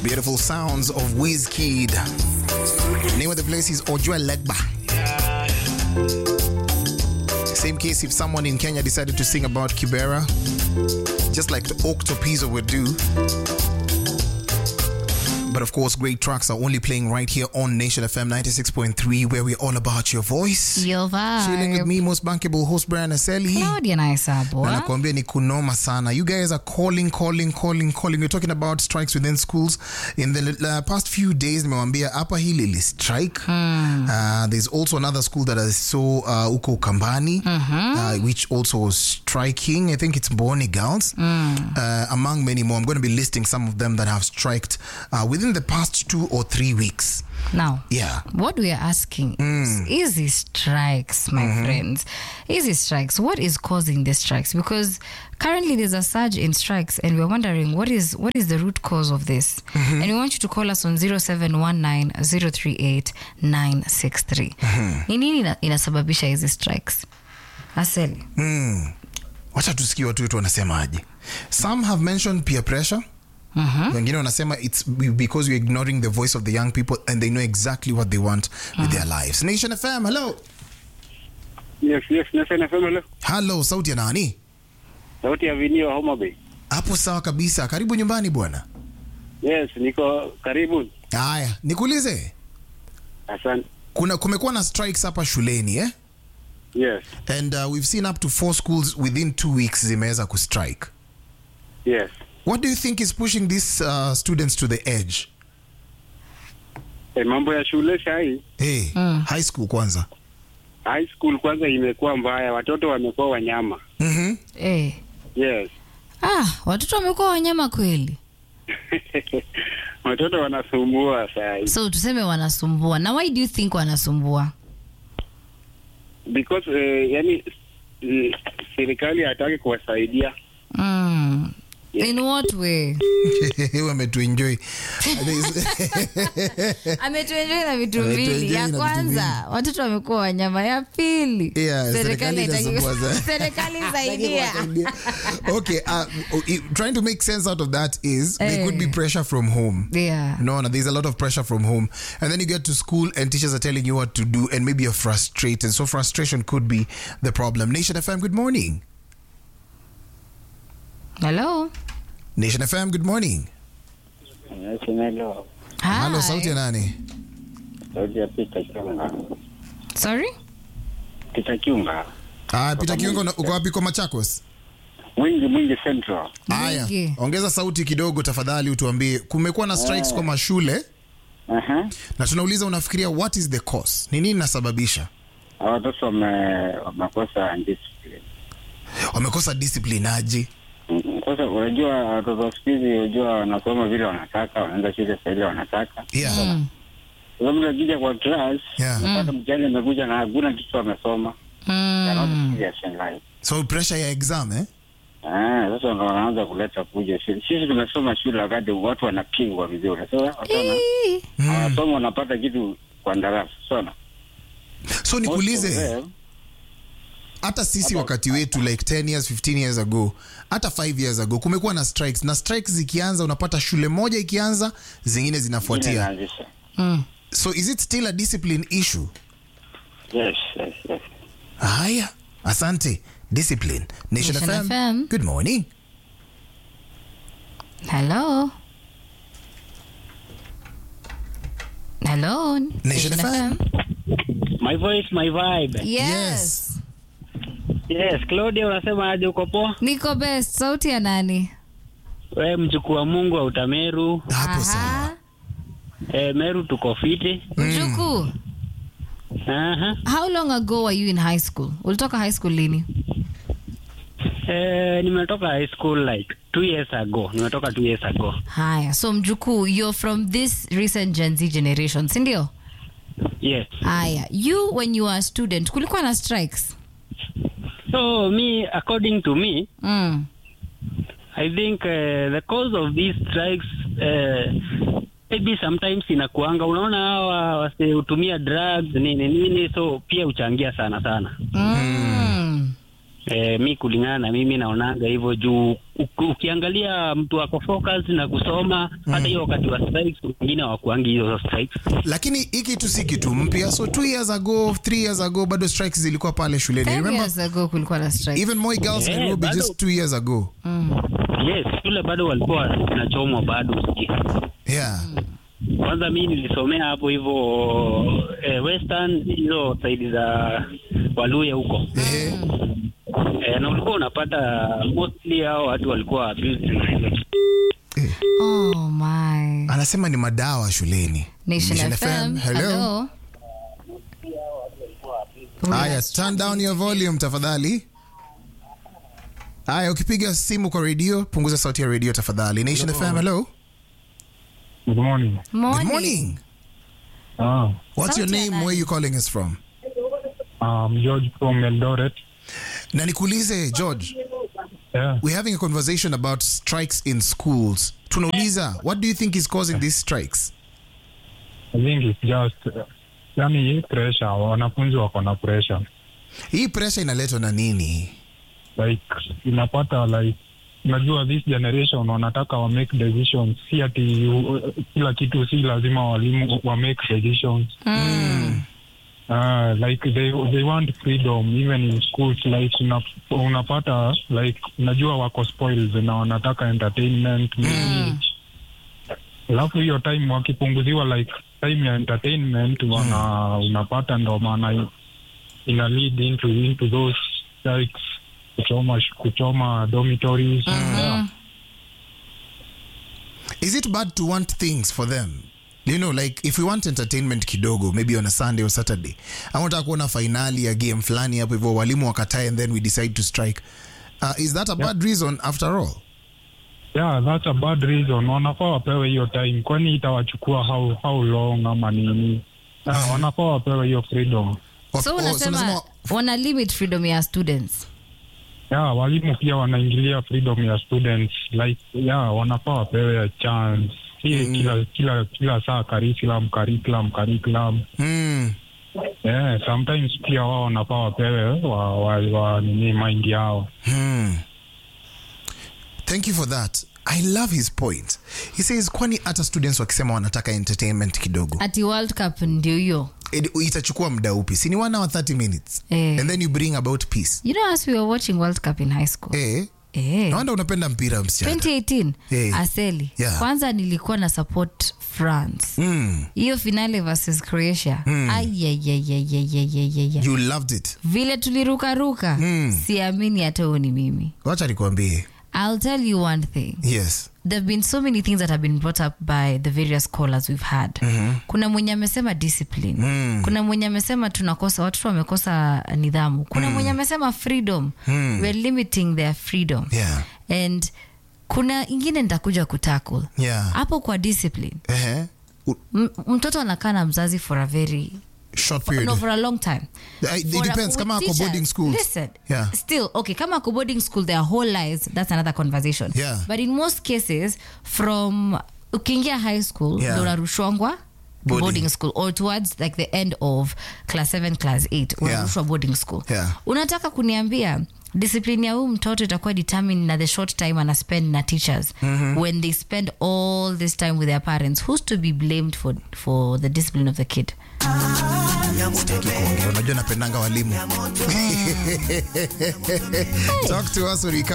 Beautiful sounds of Wizkid. Name of the place is Ojua Legba. Same case if someone in Kenya decided to sing about Kibera, just like the Octopizzo would do. But of course, great tracks are only playing right here on Nation FM 96.3, where we're all about your voice. Your Chilling with vibe. me, most bankable host Brian Aseli. Claudia na hesabu. Na ah? nakwambia ni kunoma sana. You guys are calling, calling, calling, calling. We're talking about strikes within schools. In the uh, past few days, nimewambia hapa hili li strike. Uh, there's also another school that is so uh, uko Kambani, uh, which also was striking. I think it's Boni Girls, uh, among many more. I'm going to be listing some of them that have striked uh, within the past two or three weeks. Now, Yeah. what we are asking is easy strikes, my friends. Easy strikes. What is causing the strikes? Because currently there's a surge in strikes, and we're wondering what is what is the root cause of this. And we want you to call us on 0719 038 963. Ni nini ina- inasababisha hizi strikes? Aseli. wacha tusikie watu wetu wanasemaje some have mentioned peer pressure wengine wanasema its be- because we're ignoring the voice of the young people and they know exactly what they want with their lives nation fm hello Yes, yes, Nation FM leo. hello sauti ya nani Sauti ya Vinio Homa Bay. hapo sawa kabisa karibu nyumbani bwana Yes, niko karibu. haya nikuulize Asante. kuna kumekuwa na strikes hapa shuleni eh? Yes, and uh, we've seen up to four schools within two weeks zimeweza kustrike yes. what do you think is pushing these uh, students to the edge E, mambo ya shule sahi, hey, high school kwanza high school kwanza imekuwa mbaya, watoto wamekuwa wanyama. mm-hmm. Eh. Yes. Ah, watoto wamekuwa wanyama kweli. watoto wanasumbua sahi So tuseme wanasumbua. Na why do you think wanasumbua? because eh, yani eh, serikali hataki kuwasaidia. Mm. Yeah. In what way? wametuenjoy ametuenjoi na vitu Ametuenjoy mbili ya na vitu kwanza watoto wamekuwa wanyama ya pili Yeah, serikali haitaki- inasumbua sana. serikali saidia okay uh, i- trying to make sense out of that is there could be Eh. pressure from home yeah. no, no, there's a lot of pressure from home. And then you get to school and teachers are telling you what to do, and maybe you're frustrated. So, frustration could be the problem. Nation FM, good morning. hello Nation FM, good morning. Hello. Hello, Hi. sauti ya nani? Sauti ya Peter Kiunga. sorry Peter Kiunga. Ah, Peter Kiungo, na- uko wapi kwa Machakos? Mwingi mwingi Central. Haya, Mwingi. ongeza sauti kidogo tafadhali, utuambie kumekuwa na strikes kwa mashule Aha. na tunauliza, unafikiria what is the cause? Ni nini inasababisha? Watoto wame- wamekosa discipline. Wamekosa discipline aje? Mm, Sasa unajua watoto siku hizi unajua wanasoma vile wanataka, wanaenda shule saa ile wanataka. Yeah. Mm. Sasa mtu akija kwa class, Yeah. unapata mtihani amekuja na hakuna kitu amesoma. They're not Mm. serious in life. So pressure ya exam eh? Ah, sasa ndo wanaanza kuleta fujo shule. Sisi tumesoma shule wakati watu wanapingwa vizuri. Sasa watu wana- Ii. wanasoma wanapata kitu kwa darasa. Sona. So nikuulize, hata sisi wakati wetu like 10 years 15 years ago hata 5 years ago kumekuwa na strikes na strikes zikianza unapata shule moja ikianza zingine zinafuatia Mm. so is it still a discipline issue Yes, yes, yes. haya asante discipline nation, Nation FM. FM. good morning hello hello Nation FM. My voice, my vibe. yes, Yes, Claudia unasema aje uko poa? niko best sauti ya nani We mjukuu wa Mungu wa Utameru. hapo sawa E, Meru tuko fiti. mjukuu Aha. how long ago were you in high school ulitoka high school lini E, nimetoka high school like two years ago. Nimetoka two years ago. haya so mjukuu you're from this recent gen z generation sindio Yes. haya you when you were a student kulikuwa na strikes So me, according to me, mm. I think uh, the cause of these strikes uh, maybe sometimes inakuanga unaona hawa wasihutumia drugs nini nini, so pia uchangia sana sana. Mm. Eh, mi kulingana na mimi naonanga hivyo juu u- ukiangalia mtu ako focus na kusoma hata hiyo wakati wa strikes wengine hawakuangi hizo strikes lakini hii kitu si kitu mpya so two years ago three years ago bado strikes zilikuwa pale shuleni Five remember years ago kulikuwa na strike. even Moi girls Eh, Nairobi bado. just two years ago yes shule bado walikuwa wanachomwa bado usikie yeah kwanza mi nilisomea hapo hivyo eh, western hizo saidi za waluya huko Ehe. eh, na ulikuwa unapata mostly hao watu walikuwa abused na hizo Oh my. anasema ni madawa shuleni Nation FM. hello Hello. haya turn down your volume tafadhali haya ukipiga simu kwa redio punguza sauti ya redio tafadhali nation fm hello Good morning. good Morning. morning Ah, what's your Sauti ya name nani? where you calling us from um, George from Eldoret. na nikuulize george Yeah. we're having a conversation about strikes in schools tunauliza what do you think is causing these strikes I think it's just uh, yani hii pressure, wanafunzi wako na pressure hii pressure inaletwa na nini like inapata like unajua this generation wanataka wa make decisions si ati uh, kila kitu si lazima walimu wa make decisions Uh, like they they want freedom even in schools like una, unapata like unajua wako spoiled na wanataka entertainment music alafu hiyo time wakipunguziwa like time ya entertainment wana unapata ndo maana ina lead into into those like kuchoma sh- kuchoma dormitories yeah. is it bad to want things for them you know like if we want entertainment kidogo maybe on a sunday or saturday ama unataka kuona fainali ya game fulani hapo hivyo walimu wakatae and then we decide to strike uh, is that a bad reason after all yeah that's a bad reason wanafaa wapewe hiyo time kwani itawachukua how how long ama nini uh, wanafaa wapewe hiyo freedom Wa- So oh, so unasema unasema- wana limit freedom ya students. yeah walimu pia wanaingilia freedom ya students like yeah wanafaa wapewe a chance si kila kila kila saa curriculum curriculum curriculum mm. yeah sometimes pia wao wanafaa wapewe wa, wa, wa nini mind yao Hmm. Thank you for that. I love his point. He says kwani hata students wakisema wanataka entertainment kidogo Ati World Cup ndio hiyo. it- itachukua muda upi si ni 1 hour 30 minutes Eh. and then you bring about peace You know as we were watching World Cup in high school. eh Eh. nawanda unapenda mpira msichana 2018 Eh. Aseli. Yeah. Kwanza nilikuwa na support France. mm. Hiyo finale versus Croatia. Ayayayayayayayaya. you loved it Vile tulirukaruka. Siamini hata huo ni mimi. wacha nikwambie I'll tell you one thing. yes there have been so many things that have been brought up by the various callers we've had kuna mwenye amesema discipline kuna mwenye amesema tunakosa watoto wamekosa nidhamu kuna mwenye amesema freedom we're limiting their freedom yeah and kuna ingine nitakuja kutackle yeah hapo kwa discipline Ehe. U- M- mtoto anakaa na mzazi for a very short period no for a long time Uh, it For a- depends with kama ako teachers, boarding school listen Yeah. still okay kama ako boarding school their whole lives that's another conversation Yeah. but in most cases from ukiingia high school Yeah. ndo unarushwangwa Boarding. boarding. school or towards like the end of class 7 class 8 unarushwa boarding school Yeah. unataka kuniambia discipline ya huu mtoto itakuwa determined na the short time ana spend na teachers when they spend all this time with their parents who's to be blamed for, for the discipline of the kid Sitaki kuongea unajua napendanga walimu talk to us when we come